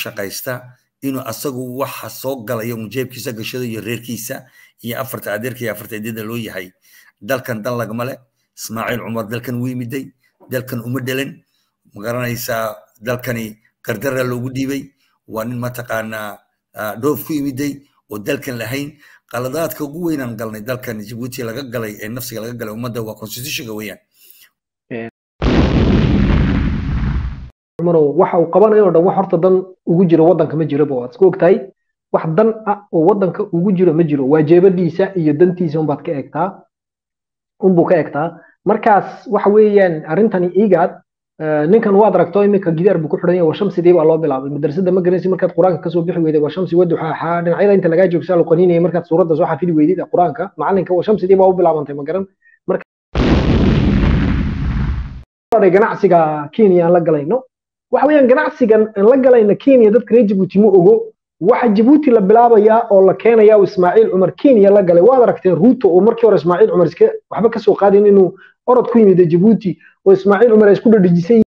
shaqaysta inuu asagu waxa soo galaya un jeebkiisa gashado iyo reerkiisa iyo afarta adeerka iyo afarta edyada loo yahay dalkan dan lagma le ismaaciil cumar dalkan wuu yimiday dalkan uma dhelen magaranaysaa dalkani gardara loogu dhiibay waa nin mataqaanaa dhoof ku yimiday oo dalkan lahayn qaladaadka ugu weynaan galnay dalkan jibuuti laga galay ee nafsiga laga galay ummadda waa constitutionka weeyaan waxa uu qabanayo o dhan wax horta dan ugu jiro waddanka ma jiraba waad isku ogtahay wax dan ah oo waddanka ugu jiro ma jiro waa jeebadiisa iyo dantiisa unbaad ka eegtaa unbuu ka eegtaa markaas waxa weeyaan arrintani igaad ninkan waad aragto iminka gidaar buu ku xidhan yahay washamsidii baa loo bilaabay madrasada ma garanaysi markaad qur-aanka kasoo bixi weyday washamsi waduxa axaa dhinacyada inta lagaa joogsaa la qaninaya markaad suuradda soo xafidi weydid qur-aanka macalinka washamsidii baa u bilaabantay ma garan ganacsiga kenya aan la galayno waxa weeyaan ganacsigan aan la galayna kenya dadka reer jabuuti ma ogo waxa jabuuti la bilaabayaa oo la keenayaa oo ismaaciil cumar kenya la galay waad aragteen ruuto oo markii hore ismaaciil cumar iska waxba kasoo qaadin inuu orod ku yimid jabuuti oo ismaaciil cumar ay isku dhadhejisay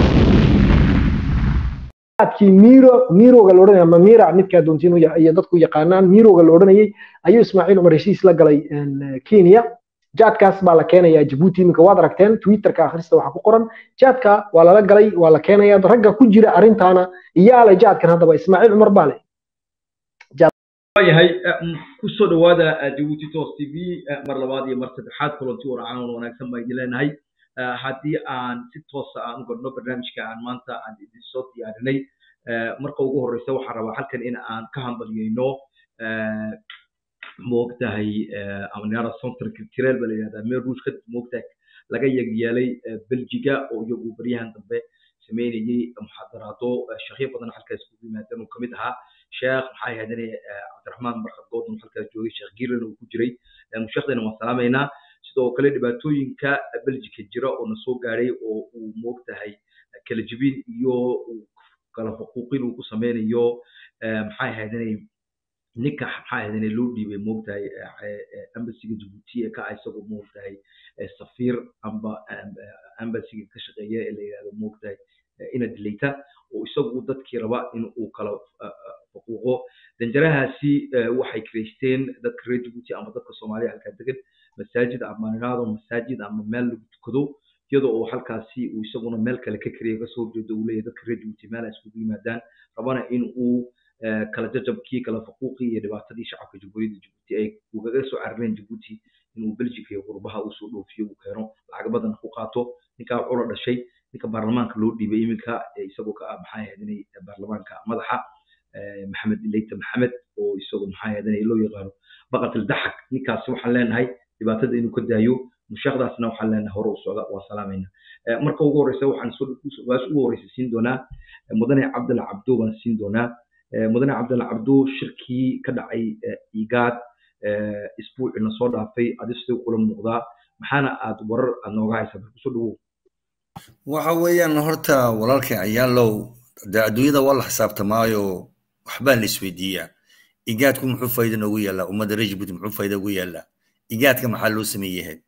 miro miroga la odhanaya ama mira midkaa doontiin iyo dadku yaqaanaan miroga la odhanayay ayuu ismaaciil cumar heshiis la galay kenya jaadkaas baa la keenayaa jabuuti iminka waad aragteen twitterka akhrista waxaa ku qoran jaadka waa lala galay waa la keenayaa ragga ku jira arrintaana iyaa le jaadkan haddaba ismaaciil cumar baa le yahay kusoo dhawaada jabuuti tos t v mar labaad iyo mar saddexaad kulanti warcaan wanaagsan baa idin leenahay haddii aan si toosa aan u gadhno barnaamijka aan maanta aan idin soo diyaarinay marka ugu horreysa waxaan rabaa halkan in aan ka hambalyeyno moogtahay amniara center culturel baa la yihahdaa meel ruush kadib moogtahay laga yeegyaalay belgiga oo iyagu baryahan dambe sameynayay muxaadaraado sheekyo badan halkaas kugu yimaadeen uu kamid ahaa sheekh maxaa yahdane cabdiraxmaan barkad goodon halkaas joogay sheekh giilan uu ku jiray sheekhdana waan salaamaynaa sidoo kale dhibaatooyinka belgica jira oo na soo gaadhay oo uu moogtahay kala jibin iyo kala xuquuqin uu ku sameynayo maxaa yahdane ninka maxaa ahaydane loo dhiibay moogtahay ambasiga jabuuti ee ka isagoo moogtahay safiir amba ambasiga ka shaqeeya ee la yidhahdo moogtahay ina dilayta oo isagu dadkii raba in uu kala xuquuqo danjarahaasi waxay kireysteen dadka reer jabuuti ama dadka soomaaliya halkaa degan masaajid ama niraado masaajid ama meel lagu tukado iyadoo oo halkaasi uu isaguna meel kale ka kariya kasoo horjeedo uu leeyahay dadka reer jabuuti meel ay iskugu yimaadaan rabana in uu kala jajabkii kala faquuqii iyo dhibaatadii shacabka jamhuuriyadda jabuuti ay ugaga soo carareen jabuuti inuu belgica iyo qurbaha uu soo dhoofiyo uu keeno lacag badan ku qaato ninkaa wuxuu la dhashay ninka baarlamaanka loo dhiibay iminka isagoo ka ah maxaa yahdinay baarlamaanka madaxa maxamed leyta maxamed oo isagoo maxaa yahdinay loo yaqaano baqatil daxak ninkaasi waxaan leenahay dhibaatada inuu ka daayo mushaaqdaasna waxaan leenahay hore u socda waa salaamayna marka ugu horeysa waxaan waas ugu horeysa siin doonaa mudane cabdalla cabdo baan siin doonaa mudane cabdalla cabdo shirkii ka dhacay igaad isbuucina soo dhaafay adi siduu kula muuqdaa maxaana aad warar aad nooga haysaa bal kusoo dhawow waxa weeyaan horta walaalkay ayaalow de adduunyada waa la xisaabtamaayo waxbaa la isweydiiyaa igaadku muxuu faa'iida noogu yaallaa ummadda reer jibuuti muxuu faa'iida ugu yaallaa igaadka maxaa loo sameeyahay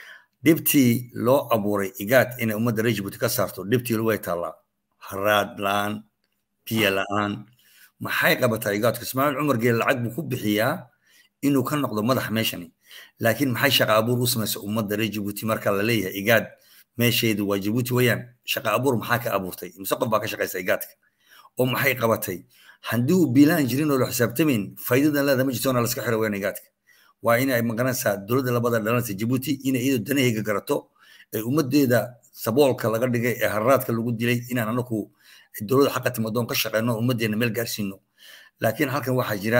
dhibtii loo abuuray igaad inay ummadda reer jibuuti ka saarto dhibtii way taallaa haraad la'aan biyo la'aan maxay qabataa igaadku ismaaciil cumar geel lacag buu ku bixiyaa inuu ka noqdo madax meeshani laakiin maxay shaqa abuur u samaysa ummadda reer jibuuti marka la leeyahay igaad meesheedu waa jibuuti weeyaan shaqa abuur maxaa ka abuurtay mise qof baa ka shaqaysa igaadka oo maxay qabatay haddii uu biilaan jirin oo la xisaabtamayn faa'iidadan leeda ma jirto ona laska xiro weeyaan igaadka waa inay maqanaysaa dowladda labada dhalanaysa jibuuti inay iyadu danahayga garato ee ummaddeeda saboolka laga dhigay ee hararaadka lagu dilay inaan anaku dowladda xaqa timadoon ka shaqeyno ummaddeena meel gaarsiino laakiin halkan waxaa jira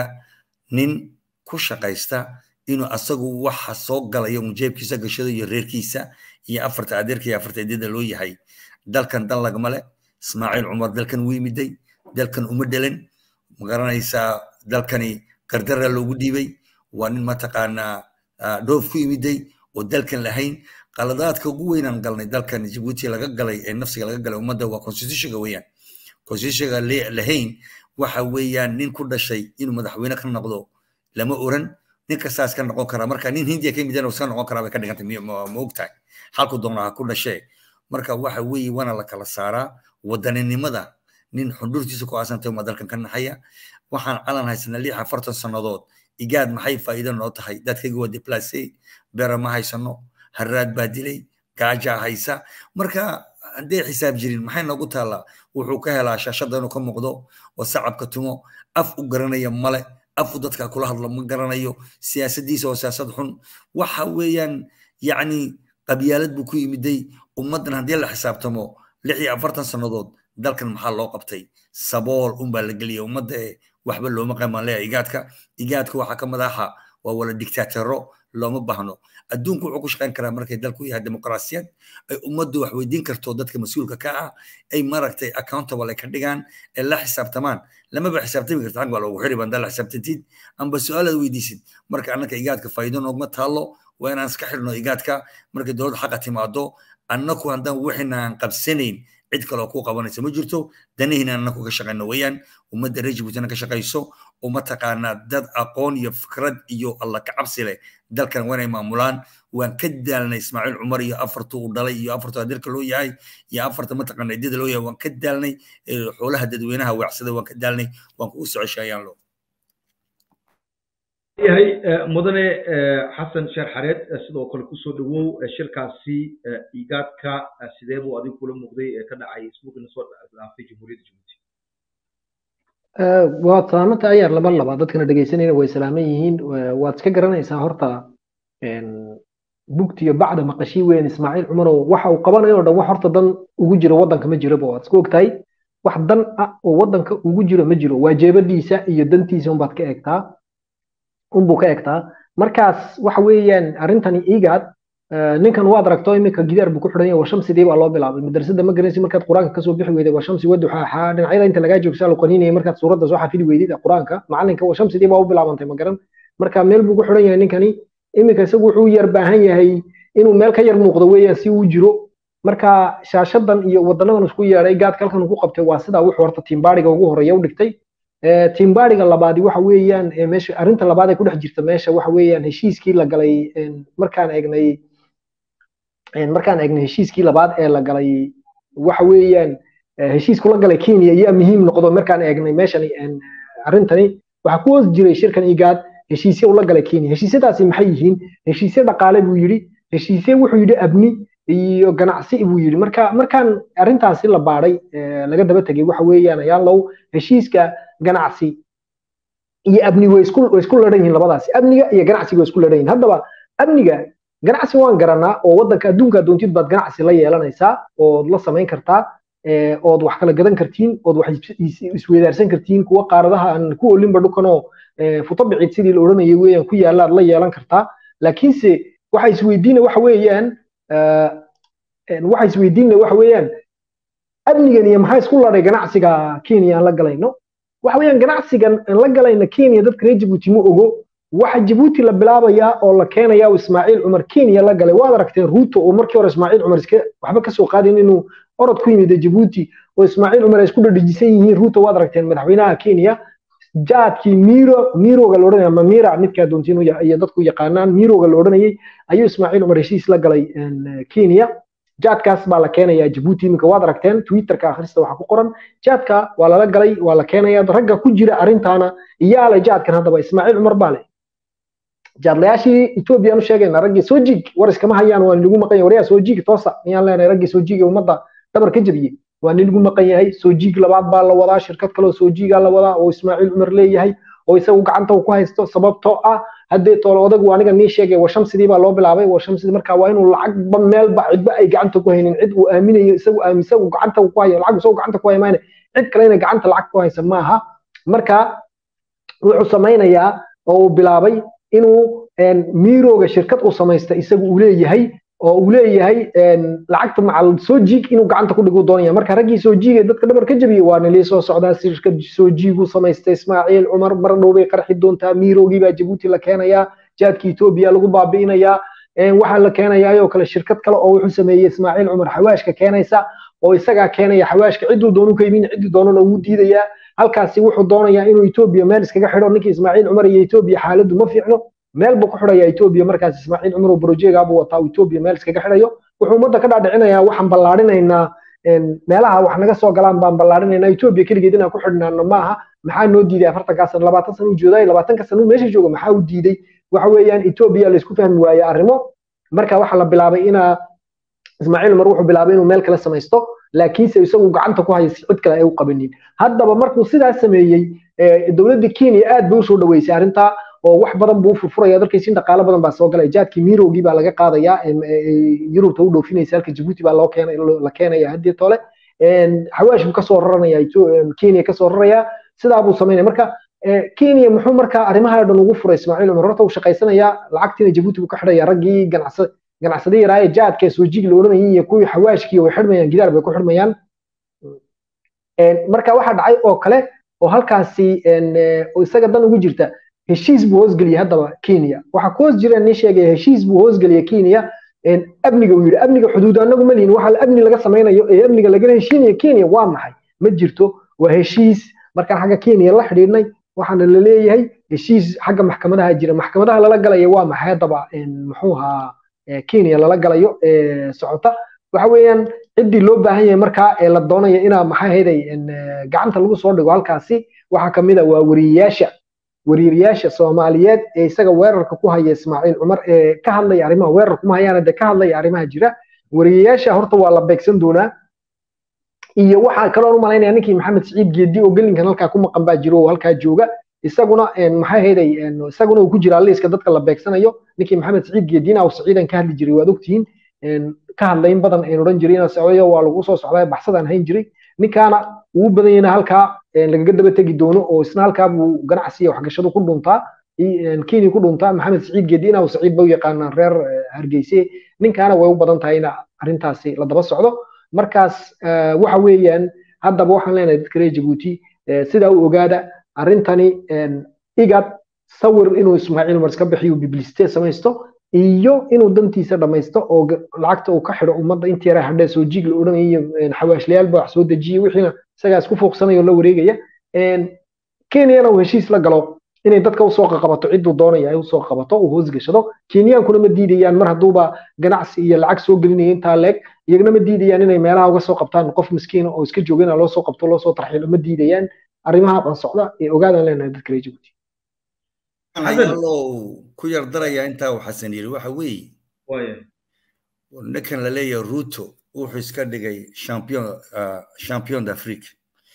nin ku shaqaysta inuu asagu waxa soo galaya un jeebkiisa gashado iyo reerkiisa iyo afarta adeerka iyo afarta edyada loo yahay dalkan dan lagma le ismaaciil cumar dalkan wuu yimiday dalkan uma dhelen magaranaysaa dalkani gardara loogu dhiibay waa nin mataqaanaa dhoof ku yimiday oo dalkan lahayn qaladaadka ugu weynaan galnay dalkan jibuuti laga galay ee nafsiga laga galay ummadda waa constitutionka weeyaan constitutionka lahayn waxa weeyaan nin ku dhashay inuu madaxweyne ka noqdo lama oran nin kastaas ka noqon karaa marka nin hindiya ka yimid iska noqon karaa bay ka dhigantay ma ogtahay halku doona ha ku dhashee marka waxa weeye waana la kala saaraa wadaninimada nin xundhurtiisa ku aasantay uma dalkan ka naxaya waxaan calan haysanaa lix afartan sannadood igaad maxay faa'iido noo tahay dadkayga waa deplace bera ma haysano haraad baa dilay gaajaa haysa marka haddee xisaab jirin maxay noogu taallaa wuxuu ka helaa shaashadda inuu ka muuqdo oo sacabka tumo af u garanaya male afu dadka kula hadlo ma garanayo siyaasaddiisa oo siyaasad xun waxa weeyaan yacni qabyaalad buu ku yimiday ummaddan haddii la xisaabtamo lix iyo afartan sannadood dalkan maxaa loo qabtay sabool unbaa la geliya ummadda ee waxba looma qamaan leeya igaadka igaadka waxaa ka madaxa waa wala dictaatero looma baahno adduunku wuxuu ku shaqayn karaa markay dalku yahay dimuqraasiyad ay ummaddu wax weydiin karto dadka mas-uulka ka ah ay maragtay accountable ay ka dhigaan ee la xisaabtamaan lamaba xisaabtami karta xag baa loogu xiri bandaa la xisaabtantid amba su-aalaad weydiisid marka annaka igaadka faa'iido noogma taallo waa inaan iska xirno igaadka markay dowladda xaqa timaado annaku haddaan wixina aan qabsanayn cid kaloo ku qabanaysa ma jirto danihiina annaku ka shaqayno weeyaan ummadda reer jibuutina ka shaqayso uma taqaanaa dad aqoon iyo fikrad iyo alla ka cabsi leh dalkan waa inay maamulaan waan ka daalnay ismaaciil cumar iyo afartu uu dhalay iyo afartu adeerka loo yahay iyo afarta mataqaana idada loo yahay waan ka daalnay xoolaha dadweynaha weecsada waan ka daalnay waan kugu socoshaayaan lo yahay mudane xasan sheer xareed sidoo kale kusoo dhawow shirkaasi igaadka sidee buu adigu kula muuqday ee ka dhacay isbuucina soo dhaafay jamhuuriyadda jabuuti waad salaamanta ayaar laba laba dadkana dhegaysanayna way salaaman yihiin waad iska garanaysaa horta bugtiyo bacda maqashii weyn ismaaciil cumarow waxa uu qabanayo o dhan wax horta dan ugu jiro waddanka ma jiroba waad iska ogtahay wax dan ah oo waddanka ugu jiro ma jiro waa jeebadiisa iyo dantiisa unbaad ka eegtaa unbuu ka egtaa markaas waxa weeyaan arrintani igaad ninkan waad aragto iminka gidaar buu ku xidhan yahay washamsidii baa loo bilaabay madrasada ma garanaysi markaad qur-aanka kasoo bixi weyday washamsi waduxaaxaa dhinacyada inta lagaa joogsaa la qaninayay markaad suuradda soo xafidi weydid qur-aanka macalinka washamsidii baa u bilaabantay ma garan marka meel buu ku xidhan yahay ninkani iminka isagu wuxuu yar baahan yahay inuu meel ka yar muuqdo weeyaan si uu jiro marka shaashadan iyo wadanadan isku yeedhay gaadka halkan uu ku qabtay waa sidaa wuxuu horta tiimbaadhiga ugu horeeya u dhigtay tiimbaadhiga labaadi waxa weeyaan meesha arrinta labaad ee ku dhex jirta meesha waxa weeyaan heshiiskii la galay markaan eegnay markaan eegnay heshiiskii labaad ee la galay waxa weeyaan heshiisku la galay kenya ayaa muhiim noqdo markaan eegnay meeshani arrintani waxaa ku hoos jiray shirkan igaad heshiisye ula galay kenya heshiisyadaasi maxay yihiin heshiisye dhaqaale buu yidhi heshiisye wuxuu yidhi abni iyo ganacsi buu yidhi marka markaan arrintaasi la baadhay laga daba tegay waxa weeyaan ayaa low heshiiska ganacsi iyo amni way isku way isku ladhan yihiin labadaasi amniga iyo ganacsiga way isku ladhan yihiin haddaba amniga ganacsi waan garanaa oo waddanka adduunka doontid baad ganacsi la yeelanaysaa ood la samayn kartaa ood wax kala gadan kartiin ood wax isweydaarsan kartiin kuwa qaaradaha aan ku olinba dhukanoo futabicid sidii la odhanayay weeyaan ku yaalaad la yeelan kartaa laakiinse waxa isweydiina waxa weeyaan waxa isweydiina waxa weeyaan amnigan iyo maxaa isku ladhay ganacsiga kenya aan la galayno waxa weeyaan ganacsigan aan la galayna kenya dadka reer jabuuti ma ogo waxa jabuuti la bilaabayaa oo la keenayaa oo ismaaciil cumar kenya la galay waad aragteen ruuto oo markii hore ismaaciil cumar iska waxba kasoo qaadin inuu orod ku yimid jabuuti oo ismaaciil cumar ay isku dhadhajisan yihiin ruuto waad aragteen madaxweynaha kenya jaadkii miro miroga la odhanaya mamira midkaa doontiin iyo dadku yaqaanaan miroga la odhanayay ayuu ismaaciil cumar heshiis la galay kenya jaadkaas baa la keenayaa jabuuti iminka waad aragteen twitterka akhrista waxaa ku qoran jaadka waa lala galay waa la keenaya ragga ku jira arrintaana iyaa le jaadkan haddaba ismaaciil cumar baa le jaadlayaashii ethoobiyan u sheegayna raggii soojig war iskama hayaan waa nilagu maqan yahay waryaa soojig toosa miyaan leenahay raggii soojig ee ummadda dhabar ka jabiyey waa nilagu maqan yahay soojig labaad baa la wadaa shirkad kaloo soojigaa la wadaa oo ismaaciil cumar leeyahay oo isagu gacanta uu ku haysto sababtoo ah haddee toolo odagu aniga nii sheegay washamsidii baa loo bilaabay washamsidii marka waa inuu lacagba meelba cidba ay gacanta ku haynin cid uu aaminayo isagu aaminsa uu gacanta ku hayo lacag isagu gacanta ku hayo maayna cid kale inay gacanta lacag ku haysa maaha marka wuxuu samaynayaa oo uu bilaabay inuu miroga shirkad uu samaysta isagu uu leeyahay oo uu leeyahay lacagta macal soo jiig inuu gacanta ku dhigu doonaya marka raggii soo jiigay dadka dhabar ka jabiyey waa nilii soo socdaa shirkad soo jiigu samaystay ismaaciil cumar mar dhow bay qarxi doontaa mirogii baa jabuuti la keenayaa jaadka etoobiya lagu baabi'inayaa waxaa la keenayaa ayoo kale shirkad kale oo wuxuu sameeyey ismaaciil cumar xawaashka keenaysa oo isagaa keenaya xawaashka cidduu doonu ka imin ciddii doonana wuu diidayaa halkaasi wuxuu doonayaa inuu etoobiya meel iskaga xidho ninkii ismaaciil cumar iyo etoobiya xaaladdu ma fiicno meel buu ku xidhayaa etoobiya markaas ismaaciil cumar oo brojeega buu wataa etoobiya meel iskaga xidhayo wuxuu ummadda ka dhaadhicinayaa waxaan ballaadhinaynaa meelaha wax naga soo galaan baan ballaarinayna etoobiya keligeed inaan ku xidhnaano maaha maxaa noo diiday afartankaa sano labaatan sano u jooday labaatanka sano meesha jooga maxaa u diiday waxa weeyaan etoobiya laysku fahmi waaye arrimo marka waxaa la bilaabay inaa ismaaciil umar wuxuu bilaabay inuu meel kale samaysto laakiinse isagu gacanta ku haya cid kale ay u qabanin haddaba markuu sidaas sameeyey dowladda kenya aad bay usoo dhaweysay arrintaa oo wax badan buu furfuraya dalkaysin dhaqaale badan baa soo galaya jaadkii mirowgii baa laga qaadayaa yurubta u dhoofinaysa halka jabuuti baa loo keenay la keenaya haddii tole xawaash buu kasoo raranaya kenya kasoo raraya sidaa buu samaynaya marka kenya muxuu marka arrimaha dhan ugu furay ismaaciil cumar horta uu shaqaysanayaa lacagtiina jabuuti buu ka xidhaya raggii ganacsa ganacsadii yaraaye jaadka soojigi la odhanayay iyo kuwii xawaashkii way xidhmayaan gidaar bay ku xidhmayaan marka waxaa dhacay oo kale oo halkaasi isaga dan ugu jirta heshiis buu hoosgeliyey haddaba kenya waxaa ku hoos jira nin sheegaya heshiis buu hoosgeliyey kenya amniga uu yidhi amniga xuduud anagu ma lihin waxa amni laga samaynayo ee amniga lagala heshiinayo kenya waa maxay ma jirto waa heshiis markaan xagga kenya la xidhiidhnay waxaana la leeyahay heshiis xagga maxkamadaha jira maxkamadaha lala galaya waa maxay haddaba muxuu ahaa kenya lala galayo socota waxa weeyaan ciddii loo baahan yahay markaa ee la doonaya inaa maxay hayday gacanta lagu soo dhigo halkaasi waxaa kamid a waa wariyeyaasha wariiriyaasha soomaaliyeed ee isaga weerarka ku haya ismaaciil cumar ee ka hadlaya arrimaha weerar kuma hayaana dee ka hadlaya arrimaha jira wariiriyaasha horta waa la beegsan doonaa iyo waxaa kaloon u malaynaya ninkii maxamed siciid geedi oo gelinkan halkaa ku maqan baa jiro oo halkaa jooga isaguna maxay hayday isaguna uu ku jiraa liiska dadka la beegsanayo ninkii maxamed siciid geediina uu siciidan ka hadli jiray waad ogtihiin ka hadlay in badan aynu odhan jiray inaa socdayo waa lagu soo socdaa baxsadaan hayn jiray ninkaana uu badan yahayna halkaa lagaga daba tegi doono oo isna halkaa buu ganacsiga waxgashadu ku dhuntaa kenya ku dhuntaa maxamed siciid geedi inaa saciid ba u yaqaanaan reer hargeyse ninkaana way u badan tahay ina arrintaasi la daba socdo markaas waxa weeyaan haddaba waxaan leenahay dadka reer jabuuti sidaa u ogaada arrintani igad sawir inuu ismaaciil umar iska bixiyo bibliste samaysto iyo inuu dantiisa dhamaysto oo lacagta uu ka xidho ummadda intii yara hadhee soo jiig la odhanayo xawaashlayaalba wax soo dejiye wixiina isagaa isku fuuqsanaya oo la wareegaya kenyana uu heshiis la galo inay dadka usoo qaqabato cidduu doonaya ay usoo qabato uu hoosgashado kenyaankuna ma diidayaan mar hadduuba ganacsi iyo lacag soo gelinaya intaa leeg iyagna ma diidayaan inay meelaha uga soo qabtaan qof miskiina oo iska joogana loo soo qabto loo soo tarxiilo ma diidayaan arrimaha dhan socda ee ogaadaan leenahay dadka reer jabuuti ku yar daraya intaa uu xasan yiri waxa weeye ninkan la leeyahay ruto wuxuu iska dhigay champion champion d'afrique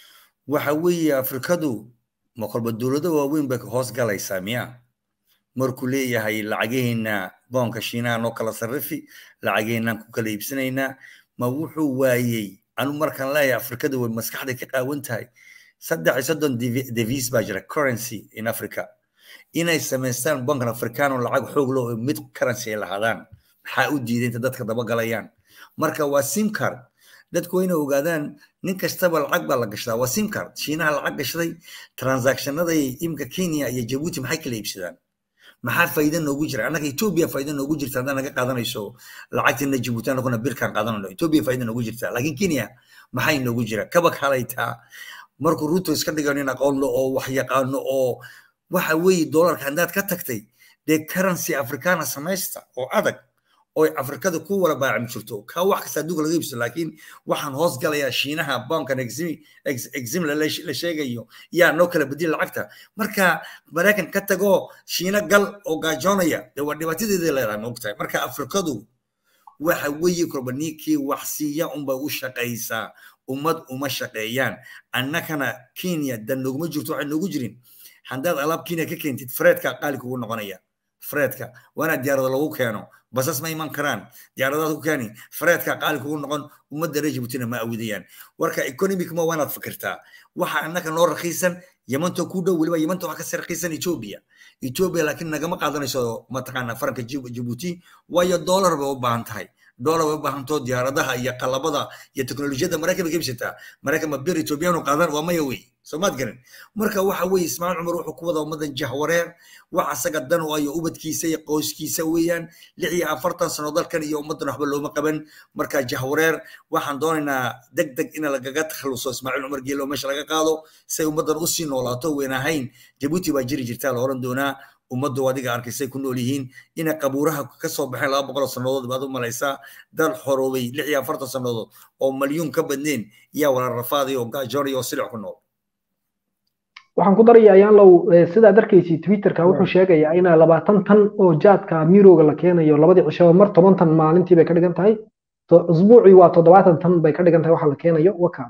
waxa weeye afrikadu ma kolba dowlado waaweyn bay hoos galaysaa miya markuu leeyahay lacageheena boonka shiinaha noo kala sarrifi lacageheenaan ku kala iibsanaynaa ma wuxuu waayey anu markaan leeyahay afrikadu way maskaxda ka qaawan tahay saddex iyo soddon devis baa jira currency in africa inay samaystaan bankan africano lacag xoog leh oo mid currency ay lahaadaan maxaa u diiday inta dadka dabagalayaan marka waa simcard dadku waa inay ogaadaan nin kastaba lacag baa la gashdaa waa simcard shiinaha lacag gashaday transactionada imka kenya iyo jabuuti maxay kala iibsadaan maxaa faa'iida noogu jira annaga etoobiya faa'iida noogu jirta haddaan naga qaadanayso lacagtina jabuuti annaguna birkaan qaadanayno etoobiya faa'iida noogu jirta laakiin kenya maxay noogu jira kabak halaytaa markuu ruto iska dhigayo nin aqoon le oo wax yaqaano oo waxa weeye doolarka haddaad ka tagtay dee currency africana samaysta oo adag oo afrikada ku wala baacim jirto ka wax kasta adduunka laga iibsado laakiin waxaan hoos galayaa shiinaha bankan exim la sheegayo yaa noo kala bedeli lacagta marka maraykan ka tago shiina gal oo gaajoonaya dee waa dhibaatadeeda leedahay maogtahay marka afrikadu waxa weeye kolba ninkii wax siiya unbay u shaqaysaa ummad uma shaqeeyaan annakana kenya dan nooguma jirto waxay noogu jirin haddaad alaab kenya ka keentid freedka qaali kugu noqonaya freedka waana diyaarada lagu keeno basas ma iman karaan diyaaradaad ku keeni freedka qaali kugu noqon ummadda reer jabuutina ma awidayaan warka economic ma waanaad fikirtaa waxa annaka noo rakiisan yamantoo ku dhow weliba yamanta waxa kasii rakiisan ethiopia ethiopia laakiin nagama qaadanayso mataqaana faranka jabuuti waayo dollar bay u baahan tahay dollar bay u baahantoo diyaaradaha iyo qalabada iyo teknolojiyadda maraykan bay ka ibsataa maraykan ma bir ethiopiyaanu qaadan waa maya wey soomaad garan marka waxa weeye ismaaciil cumar wuxuu ku wada ummadan jahwareer wax asaga dan u ayo ubadkiisa iyo qoyskiisa weeyaan lix iyo afartan sano dalkan iyo ummaddan waxba looma qaban marka jahwareer waxaan doonaynaa deg deg in lagaga takhaluso ismaaciil cumar geelo meesha laga qaado si ay ummaddan usii noolaato weyn ahayn jabuuti baa jiri jirtaa la oran doonaa ummaddu adiga arkaysay ku nool yihiin inay qabuuraha ka soo baxeen laba boqol oo sannadood baad u malaysaa dad xoroobay lix iyo afartan sannadood oo malyuun ka badneen yaa wala rafaaday oo gaajoonay oo silic ku nool waxaan ku daraya ayaanlow sidaad arkaysi twitterka wuxuu sheegayaa inaa labaatan tan oo jaadka mirooga la keenayo labadii cishaba mar toban tan maalintii bay ka dhigan tahay usbuucii waa toddobaatan tan bay ka dhigan tahay waxa la keenayo waka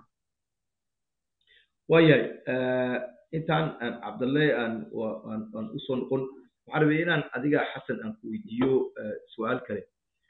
waayahay intaan aan cabdalle aan aan usoo noqon waxaan rabay inaan adiga xasan aan ku weydiiyo su-aal kale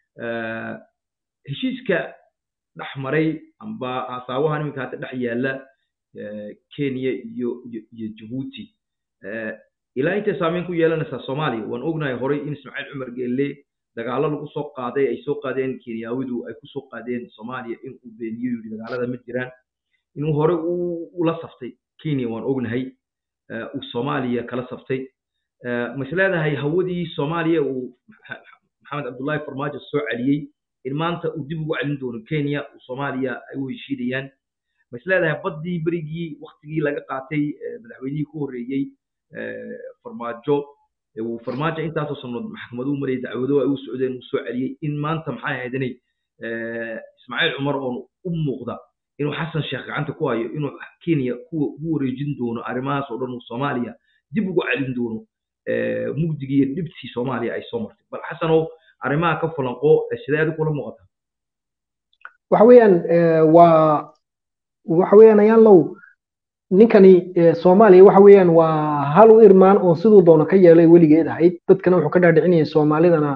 heshiiska dhex maray amba asaawahan iminka hadda dhex yaalla kenya iyo iyo jabuuti ilaa intay saameyn ku yeelanaysaa soomaaliya waan ognahay horay in ismaaciil cumar geelle dagaalo lagu soo qaaday ay soo qaadeen kenyaawidu ay kusoo qaadeen soomaaliya in uu beeniyo yidhi dagaalada ma jiraan inuu hore ula saftay kenya waan ognahay uu soomaaliya kala saftay mas leedahay hawadii soomaaliya uu maxamed cabdullaahi farmaajo soo celiyey in maanta uu dib ugu celin doono kenya uu soomaaliya ay u heshiidayaan mas leedahay baddii berigii waktigii laga qaatay madaxweynihii ku horreeyey farmaajo uu farmaajo intaasoo sanood maxkamaduhu marayay dacwado ay u socdeen uu soo celiyey in maanta maxay ahayd inay ismaaciil cumar oon u muuqda inuu xasan sheekh gacanta ku hayo inuu kenya kuwa ugu wareejin doono arrimahaas oo dhan uu soomaaliya dib ugu celin doono mugdigii iyo dhibtii soomaaliya ay soo martay bal xasanow arrimaha ka falanqo sidee adi kula muuqata waxa weeyaan waa waxa weeyaan ayaan low ninkani soomaaliya waxa weeyaan waa hal u irmaan oo siduu doono ka yeelay weligeed ahayd dadkana wuxuu ka dhaadhicinayay soomaalidana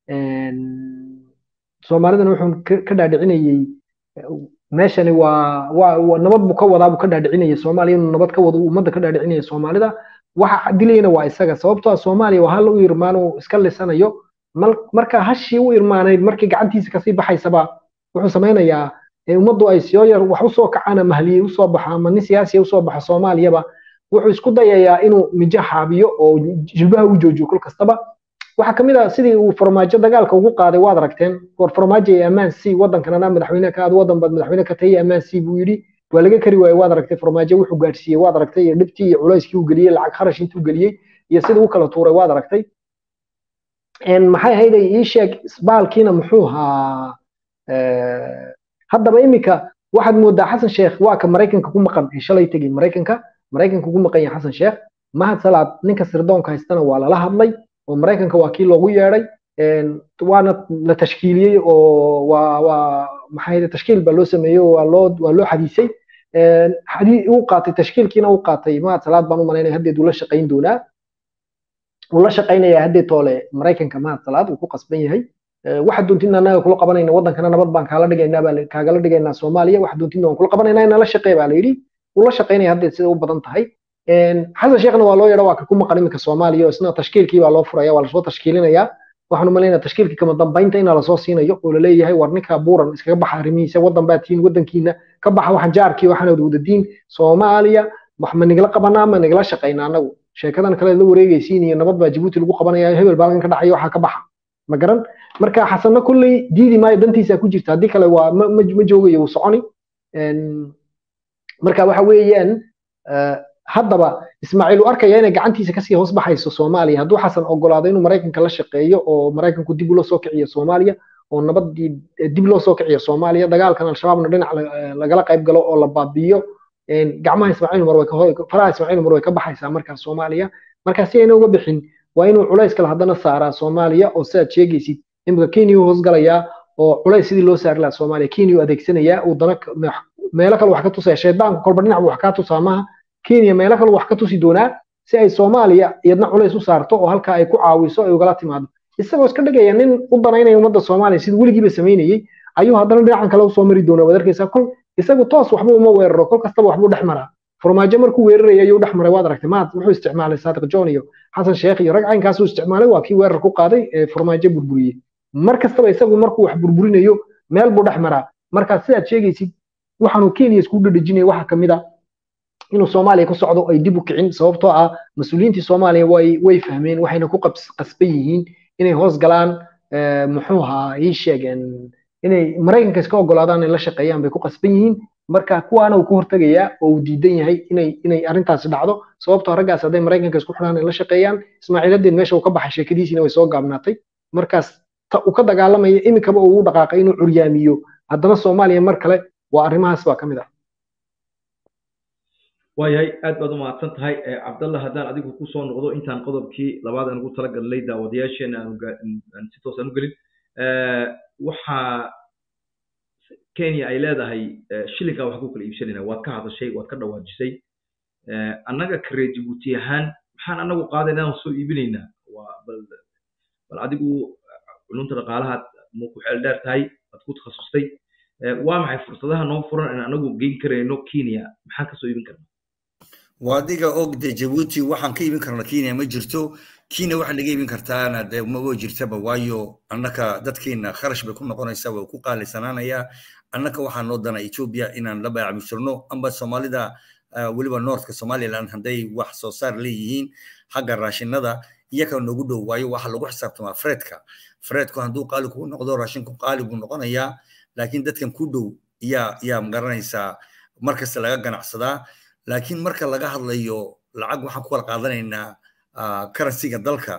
soomaalidana wuxuu ka dhaadhicinayey meeshani waa waa nabad buu ka wadaa buu ka dhaadhicinayay soomaaliya inuu nabad ka wado ummadda ka dhaadhicinaya soomaalida waxa dilayna waa isaga sababtoo ah soomaaliya waa hal u irmaan uu iska lisanayo marka hashii u irmaanayd markii gacantiisa kasii baxaysaba wuxuu samaynayaa ummaddu ay soo yar wax usoo kacaan ama haliyey usoo baxo ama nin siyaasiya usoo baxo soomaaliyaba wuxuu isku dayayaa inuu mijo xaabiyo oo jilbaha u joojiyo kol kastaba waxaa kamid ah sidii uu farmaajo dagaalka ugu qaaday waad aragteen war farmaajo ee ammaan c waddankanana madaxweyne ka aad waddan baad madaxweyne ka tahay ammaan c buu yidhi waa laga kari waayey waad aragtay farmaajo wuxuu gaadhsiiyey waad aragtay iyo dhibtii iyo culayskii uu geliyey lacag kharash intuu geliyey iyo sidii u kala tuuray waad aragtay maxay ahayd ii sheeg isbaalkiina muxuu ahaa haddaba iminka waxaad moodaa xasan sheekh waa ka maraykanka ku maqan ee shalay tegey maraykanka maraykanka ugu maqan yahay xasan sheekh mahad salaad ninka sirdoonka haystana waa lala hadlay oo maraykanka waa kii loogu yeedhay waana la tashkiiliyey oo waa waa maxay tashkiil baa loo sameeyey waa loo waa loo xadiisay xadii uu qaatay tashkiilkiina uu qaatay mahad salaad baan u malaynaya haddeed uu la shaqayn doonaa uu la shaqaynaya haddeed toole maraykanka mahad salaad uu ku qasban yahay waxa doontina anaga kula qabanayna waddankana nabad baan kaala dhigaynaa baa kaagala dhigaynaa soomaaliya waxa doontina waan kula qabanaynaa inala shaqee baa la yidhi uu la shaqaynaya haddeed sida u badan tahay xasan sheekhna waa loo yeedha waa ka ku maqan iminka soomaaliya oo isna tashkiilkii baa loo furaya waa lasoo tashkiilinayaa waxaan umalaynaa tashkiilkii kama dambaynta inaa lasoo siinayo oo laleeyahay war ninka buuran iskaga baxa arrimihiisa waddan baa tihiin waddankiina ka baxa waxaan jaarkii waxaan wadadiin soomaaliya wax ma nigala qabanaa ma nigala shaqaynaa anagu sheekadan kale la wareegaysiin iyo nabad baa jabuuti lagu qabanaya hebel baa ka dhacaya waxaa ka baxa ma garan marka xasanna kulley diidi maayo dantiisa ku jirta haddii kale waa ma joogayo wuu soconi marka waxa weeyaan haddaba ismaaciil uu arkaya inay gacantiisa kasii hoos baxayso soomaaliya hadduu xasan ogolaado inuu maraykanka la shaqeeyo oo maraykanku dib ula soo kiciyo soomaaliya oo nabadii dib loo soo kiciyo soomaaliya dagaalkan al-shabaabna dhinac lagala qayb galo oo la baabi'iyo gacmaha ismaaciil umar way faraha ismaaciil umar way ka baxaysaa markaa soomaaliya marka si ayna uga bixin waa inuu culays kale haddana saaraa soomaaliya oo sidaad sheegaysid imika kenya u hoosgalayaa oo culays sidii loo saari lahaa soomaaliya kenya u adeegsanayaa uu dana meelo kale wax ka tusaya shaydaanku kolba dhinac buu wax kaa tusaa maaha kenya meelo kale wax ka tusi doonaa si ay soomaaliya iyadna culays u saarto oo halkaa ay ku caawiso ay ugala timaado isagoo iska dhigaya nin u danaynaya ummadda soomaaliya sidii weligiiba samaynayey ayuu haddana dhinacan kale usoo mari doonaa waad arkaysaa kol isagu toos waxba uma weeraro kol kastaba waxbuu dhex maraa farmaajo markuu weeraraya ayuu dhex maray waad aragtay maad wuxuu isticmaalay saadiq john iyo xasan sheekh iyo rag caynkaasuu isticmaalay waa kii weerar ku qaaday ee farmaajo burburiyey mar kastaba isagu markuu wax burburinayo meel buu dhex maraa marka sidaad sheegaysid waxaanu kenya isku dhadhejinaya waxaa kamid a inuu soomaaliya ku socdo ay dib u kicin sababtoo ah mas-uuliyiintii soomaaliya way way fahmeen waxayna ku qasban yihiin inay hoos galaan muxuu ahaa ii sheegeen inay maraykanka iska ogolaadaan inay la shaqeeyaan bay ku qasban yihiin marka kuwaana uu ka hortegayaa oo uu diidan yahay inay inay arrintaasi dhacdo sababtoo raggaas hadday maraykanka isku xidhaan ay la shaqeeyaan ismaaciiladeed meesha uu ka baxay sheekadiisiina way soo gaabnaatay markaas ta uu ka dagaalamaya iminkaba uu u dhaqaaqay inuu curyaamiyo haddana soomaaliya mar kale waa arrimahaas baa ka mid ah waayahay aad baad u mahadsan tahay cabdallah haddaan adigu kusoo noqdo intaan qodobkii labaad aan ugu talagalnay daawadayaasheena aan si toos aan u gelin waxaa kenya ay leedahay shilinkaa wax ku kala iibsanayna waad ka hadashay waad ka dhawaajisay annaga karee jibuuti ahaan maxaan annagu qaadaynaa aan soo iibinaynaa waa bal bal adigu culunta dhaqaalaha ma ku xeel dheer tahay waad ku takhasustay waa maxay fursadaha noo furan in anagu geyn karayno kenya maxaan kasoo iibin karnaa waa adiga og de jabuuti waxaan ka iibin karna kenya ma jirto kenya waxaa naga iibin kartaana de maba jirtaba waayo annaka dadkeena kharash bay ku noqonaysaa way ku qaalisanaanayaa annaka waxaa noo dana ethiopia inaan la baacmishirno amba soomaalida weliba northka somaliland hadday wax soo saar leeyihiin xagga raashinada iyaga noogu dhow waayo waxa lagu xisaabtamaa fredka fredku hadduu qaali kugu noqdo raashinku qaali buu noqonayaa laakiin dadkan ku dhow yaa yaa magaranaysaa markasta laga ganacsadaa laakiin marka laga hadlayo lacag waxaan ku kala qaadanaynaa karansiga dalka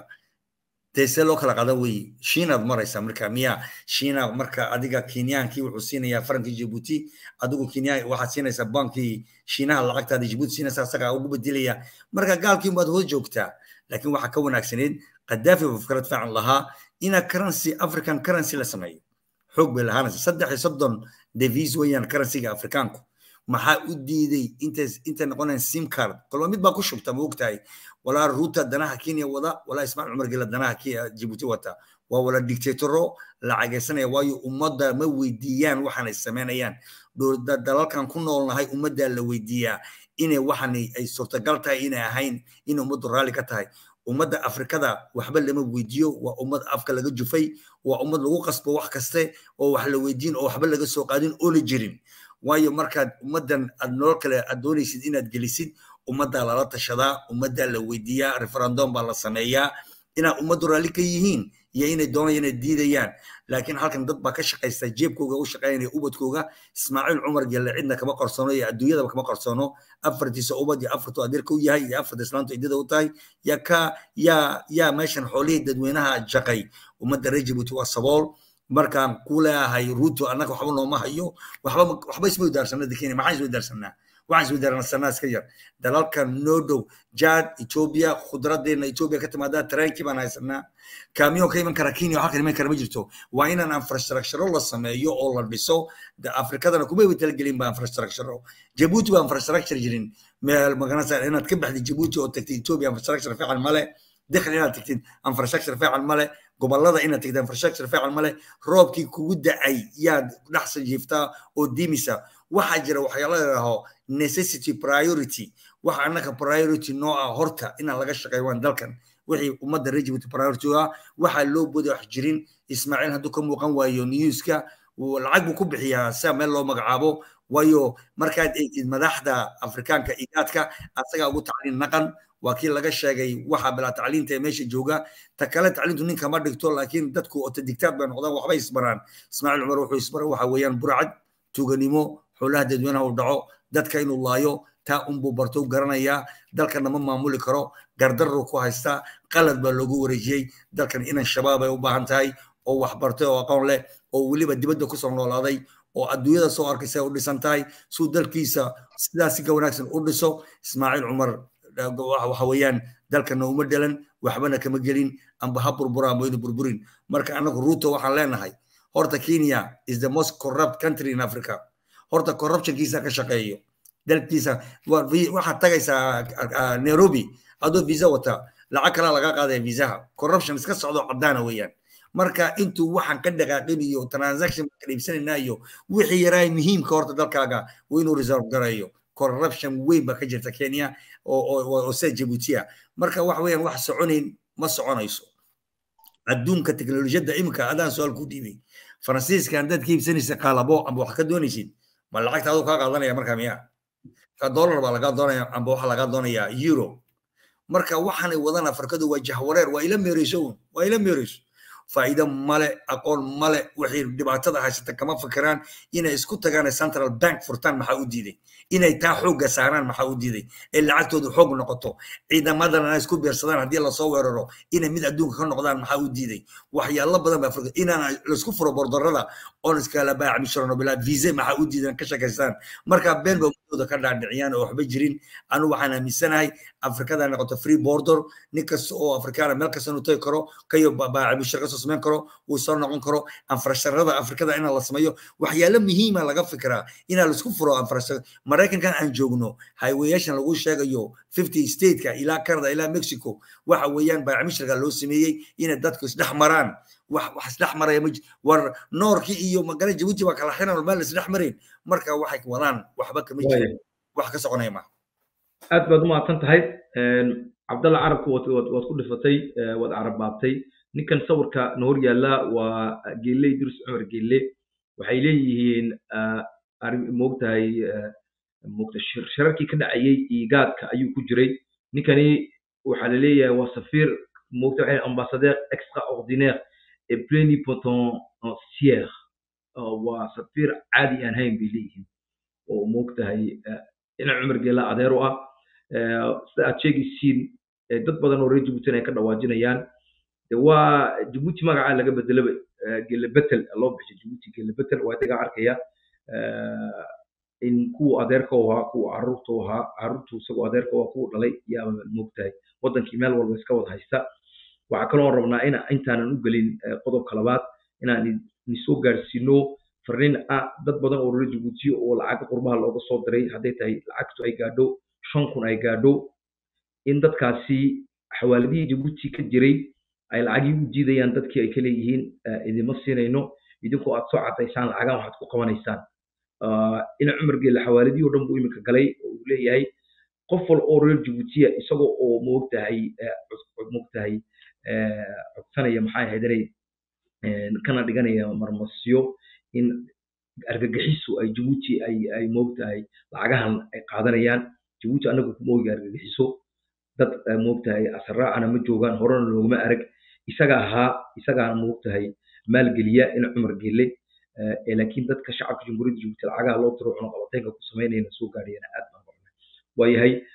dee see loo kala qaadan weye shiinaad maraysaa marka miya shiina marka adiga kenyaankii wuxuu siinayaa farankii jibuuti adigu kenya waxaad siinaysaa bankii shiinaha lacagtaada jibuuti siinaysaa isagaa ugu bedelaya marka gaalkii baad hoos joogtaa laakiin waxaa ka wanaagsaneed qadaafi buu fikrad fiican lahaa ina currency african currency la sameeyo xoog bay lahaanaysa saddex iyo soddon devis weeyaan currencyga afrikaanku maxaa u diiday intays intay noqonayaan sim card kolba mid baa ku shubta ma ogtahay walaa ruuta danaha kenya wada walaa ismaaciil cumar gela danaha jibuuti wata waa wala dictatoro lacagaysanaya waayo ummadda ma weydiiyaan waxaan ay samaynayaan dalalkan ku noolnahay ummaddaa la weydiiyaa inay waxan ay suurtagal tahay inay ahayn in ummaddu raalli ka tahay ummadda afrikada waxba lama weydiiyo waa ummad afka laga jufay waa ummad lagu qasbo wax kaste oo wax la weydiin oo waxba laga soo qaadin oo la jirin waayo markaad ummaddan aad nolol kale aad doonaysid inaad gelisid ummaddaa lala tashadaa ummaddaa la weydiiyaa referendum baa la sameeyaa inaad ummaddu raalli ka yihiin iyo inay doonayaan inay diidayaan laakiin halkan dad baa ka shaqaysta jeebkooga u shaqaynaya ubadkooga ismaaciil cumar gelle cidna kama qarsoono iyo adduunyadaba kama qarsoono afartiisa ubad iyo afartu adeerka u yahay iyo afarta islaamtu ciddada u tahay yaa ka yaa yaa meeshan xoolihii dadweynaha jaqay ummadda reer jibuuti waa sabool markaan ku leeyahay ruuto annaga waxba nooma hayo waxba waxba isma wadaarsanaa kenya maxaan isma wadaarsanaa waxaan isma wadaarsanaa iska yar dalalkan noo dhow jaad etoobiya khudradeena etoobiya ka timaadaa tareenkii baan haysanaa kaamiyoon ka iman kara kenya halkan iman kara ma jirto waa inaan infrastructure la sameeyo oo la dhiso afrikadana kuma talgelin ba infrastructure jabuuti baa infrastructure jirin meel maganasa inaad ka baxdid jabuuti oo tagtid etoobiya infrastructure fiican male دخل inaad tagtid infrastructure fiican male gobolada inaad tagtid infrastructure fiican male roobkii kugu dacay yaad dhexsa jiiftaa oo dimisa waxaa jira waxyaala ladhaho necessity priority waxa annaka priority noo ah horta inaan laga shaqeeyo waan dalkan wixii ummadda reer jibuuti priority ah waxaa loo boda wax jirin ismaaciil hadduu ka muuqan waayo newska lacag buu ku bixiyaa sia meel loo magacaabo waayo markaad eegtid madaxda afrikaanka igaadka asagaa ugu tacliin naqan waa kii laga sheegay waxa bilaa tacliinta ee meesha jooga ta kale tacliintu nin kama dhigto laakiin dadku ota digtaad bay noqdaan waxbay isbaraan ismaaciil cumar wuxuu isbaray waxa weeyaan burcad tuganimo xoolaha dadweynaha uu dhaco dadka inuu laayo taa unbuu barto u garanayaa dalkana ma maamuli karo gardarru ku haystaa qalad baa loogu wareejiyey dalkan inan shabaab ay u baahan tahay oo wax bartay oo aqoon leh oo weliba dibadda kusoo noolaaday oo adduunyada soo arkaysa u dhisan tahay suu dalkiisa sidaas si ka wanaagsan u dhiso ismaaciil cumar waxa weeyaan dalkana uma dhalan waxbana kama gelin amba ha burbura amba inu burburin marka anagu ruto waxaan leenahay horta kenya is the most corrupt country in africa horta corruptionkiisa ka shaqeeyo dalkiisa waxaad tagaysaa nairobi adoo visa wata lacag kalaa laga qaadaya visaha corruption iska socdo cadaana weeyaan marka intuu waxaan ka dhaqaaqin iyo transaction ka dhiibsanayna iyo wixii yaraa muhiimka horta dalkaaga waa inuu reserve garayo corruption weyn baa ka jirta kenya oo sida jabuutiya marka wax weeyaan wax soconayn ma soconayso adduunka teknolojiyadda iminka adaan su-aal ku dhiibay faransiiska haddaad ka iibsanaysa qaalabo amba wax ka doonaysid ma lacagta aduu kaa qaadanaya marka miya ka dollar baa lagaa doonaya amba waxa lagaa doonaya euro marka waxaanay wadan afrikadu waa jahwareer waa ila meereyso waa ila meereyso faa'iido male aqoon male waxay dhibaatada haysata kama fikiraan inay isku tagaan central bank furtaan maxaa u diiday inay taa xoogga saaraan maxaa u diiday ee lacagtoodu xoog noqoto ciidamadana isku beersadaan haddii lasoo weeraro inay mid adduunka ka noqdaan maxaa u diiday waxyaalo badan baa furka inaan laisku furo bordarada oon iskala baacbishirano bilaa vise maxaa u diidan ka shakaystaan marka been ba ummadooda ka dhaadhiciyaan oo waxba jirin anu waxaan aaminsanahay afrikada noqoto free border nin kasta oo afrikaana meel kasta inuu tagi karo kayo baacbishir kasoo samayn karo uu soo noqon karo anfarasharada afrikada inaa la sameeyo waxyaalo muhiima laga fikiraa inaa laisku furo anfarashar maraykankan aan joogno highwayashan lagu sheegayo fifty stateka ilaa canada ilaa mexico waxa weeyaan baacbishirka loo sameeyey inay dadku isdhex maraan wax wax isdhex maraya ma war noorkii iyo magala jabuuti baa kala xiran meel isdhex marayn marka waxay wadaan waxba kama jirin wax ka soconaya ma aad baad u mahadsan tahay cabdalla carabku waad ku dhifatay waad carabbaabtay ninkan sawirka na hor yaalla waa geelle idris cumar geelle waxay leeyihiin moogtahay moogta shirarkii ka dhacayey igaadka ayuu ku jiray ninkani waxaa la leeyahay waa safiir moogta waxay ambassadeur extraordinaire et plénipotentiaire waa safiir caadi aan hayn bay leeyihiin oo moogtahay dhinac cumar geella adeer u ah sida aad sheegaysiin dad badan oo reer jabuutina ay ka dhawaajinayaan de waa jabuuti magacaa laga bedelaba gele betel loo bixi jabuuti gele betel waa isagaa arkaya in kuwa adeerka u ahaa kuwa caruurta u ahaa caruurtu isagoo adeerka u ahaa kuwa dhalay yaa moogtahay wadankii meel walba iska wada haysta waxaa kaloo rabnaa in intaanan u gelin qodobka labaad inaan nisoo gaarsiino farriin ah dad badan oo reer jabuuti oo lacag qurbaha looga soo diray hadday tahay lacagtu ay gaadho shan kun ay gaadho in dadkaasi xawaaladihii jabuuti ka jiray ay lacagii u diidayaan dadkii ay ka leeyihiin idima siinayno idinkoo aad soo cadaysaan lacagaan waxaad ku qabanaysaan ina cumar geelle xawaaladihii oo dhan buu iminka galay oo uu leeyahay qof wal oo reer jabuutiya isagoo oo moogtahay moogtahay codsanaya maxay ahayd inay kana dhiganaya marmasyo in argagixisu ay jabuuti ay ay moogtahay lacagahan ay qaadanayaan jabuuti anagu kuma ogi argagixiso dad moogtahay asaraacana ma joogaan horena looguma arag isaga ahaa isagaana moogtahay maalgeliya in cumar gelle laakiin dadka shacabka jamhuuriyadda jabuuti lacagaha loo diro cunaqabateynka ku samaynayna soo gaadhayana aad baan waayahay